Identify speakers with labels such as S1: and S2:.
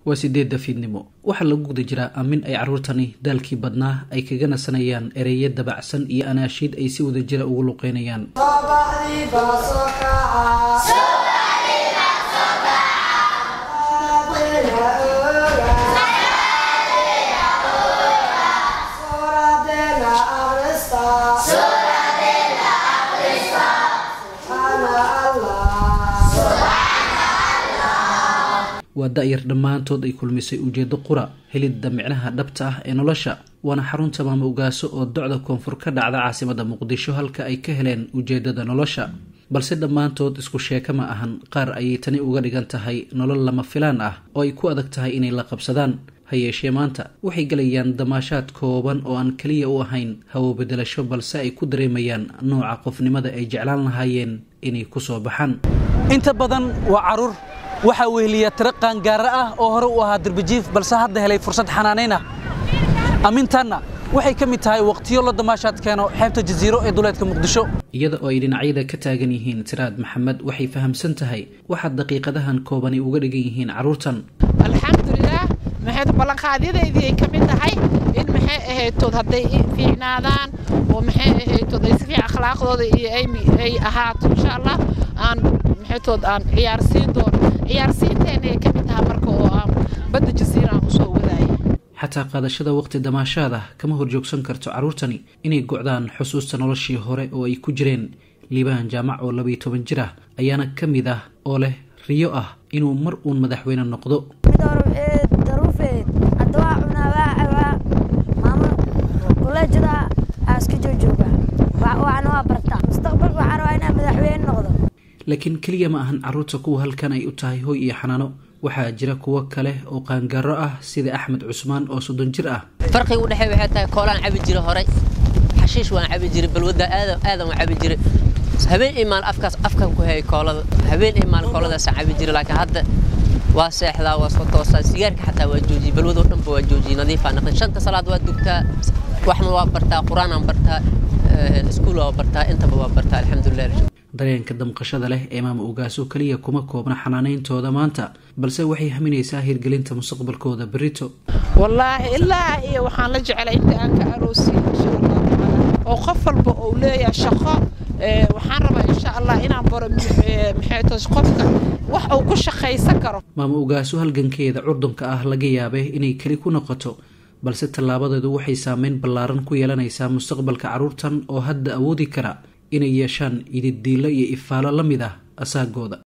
S1: waa sideedda fiidnimo waxaa lagu guda jiraa aamin ay carruurtani daalkii badnaa ay kaga nasanayaan ereyo dabacsan iyo anaashiid ay si wada jira ugu luqeynayaan waa da-yar dhammaantood ay kulmisay ujeedo qura helidda micnaha dhabta ah ee nolosha waana xarunta maamo ogaaso oo docda koonfur ka dhacda caasimada muqdisho halka ay ka heleen ujeedada nolosha balse dhammaantood isku sheeka ma ahan qaar ayay tani uga dhigan tahay nolol lama filaan ah oo ay ku adag tahay inay la qabsadaan ha yeeshee maanta waxay gelayaan damaashaad kooban oo aan keliya u ahayn hawo bedelasho balse ay ku dareemayaan nooca qofnimada ay jeclaan lahaayeen inay kusoo baxaan
S2: inta badan waa caruur waxaa weheliya tiro qaangaara ah oo hore u ahaa darbajiif balse hadda helay fursad xanaanayn ah ammintaanna waxay ka mid tahay wakhtiyo la damaashaad keeno xeebta jasiiro ee duleedka muqdisho
S1: iyada oo ay dhinacyada ka taagan yihiin tiraad maxamed waxay fahamsan tahay waxaad daqiiqadahan koobani uga dhigan yihiin carruurtan
S3: alxamdulilaah maxay ballanqaadyadaydii ay ka mid tahay in maxay ahaytood hadday fiicnaadaan oo maxay ahaytood ay si fiican akhlaaqdooda iyo ay ahaato insha allah aan maxaytood aan ciyaarsiin doono ciyaarsiinteena ay ka mid tahay marka oo aan badda jasiira aan usoo wadaaya
S1: xataa qaadashada waqti damaashaad ah kama horjoogsan karto carruurtani inay gocdaan xusuusta noloshii hore oo ay ku jireen liibaan jaamac oo labayo toban jir ah ayaana ka mid ah oo leh riyo ah inuu mar uun madaxweyne noqdo
S4: daruufeed hadda waa cunaa waa cabaa maamo kuleejada aaska joojooga waxna waa bartaa mustaqbalka waxaan rabaa inaan madaxweyne noqdo
S1: laakiin keliya ma ahan carruurta kuwa halkan ay u tahay hoy iyo xanaano waxaa jira kuwo kale oo qaangaaro ah sida axmed cusmaan oo soddon jir ah
S5: farqiga u dhexeey waxay tahay koolaan cabi jira horay xashiish waan cabi jiray balwadda aadan aadan waan cabi jiray habeen iyo maalin afkaas afkan ku hayay koolada habeen iyo maalin kooladaasaan cabi jiray laakiin hadda waa seexdaa waa soo toosaa sigaarka xataa waa joojiyey balwadoo dhanba waa joojiyey nadiifaa naqday shanta salaad waa dugtaa waxna waa bartaa qur-aanaan bartaa iskuul waa bartaa intaba waa bartaa alxamdulilah
S1: dareenka damqashada leh ee maama ogaaso keliya kuma koobna xanaanayntooda maanta balse waxay haminaysaa hirgelinta mustaqbalkooda berito
S3: wallaahi ilaa iyo waxaan la jecelay inta aan ka aroosiyo insha allah tacaala oo qof walba uu leeyahay shaqo waxaan rabaa insha allah inaan baro maxaytos qofka wax uu ku shaqaysan karo
S1: maama ogaaso halgankeeda curdunka ah laga yaabay inay keli ku noqoto balse tallaabadeedu waxay saameyn ballaaran ku yeelanaysaa mustaqbalka carruurtan oo hadda awoodi kara inay yeeshaan ididiilo iyo ifaalo la mid ah asaagooda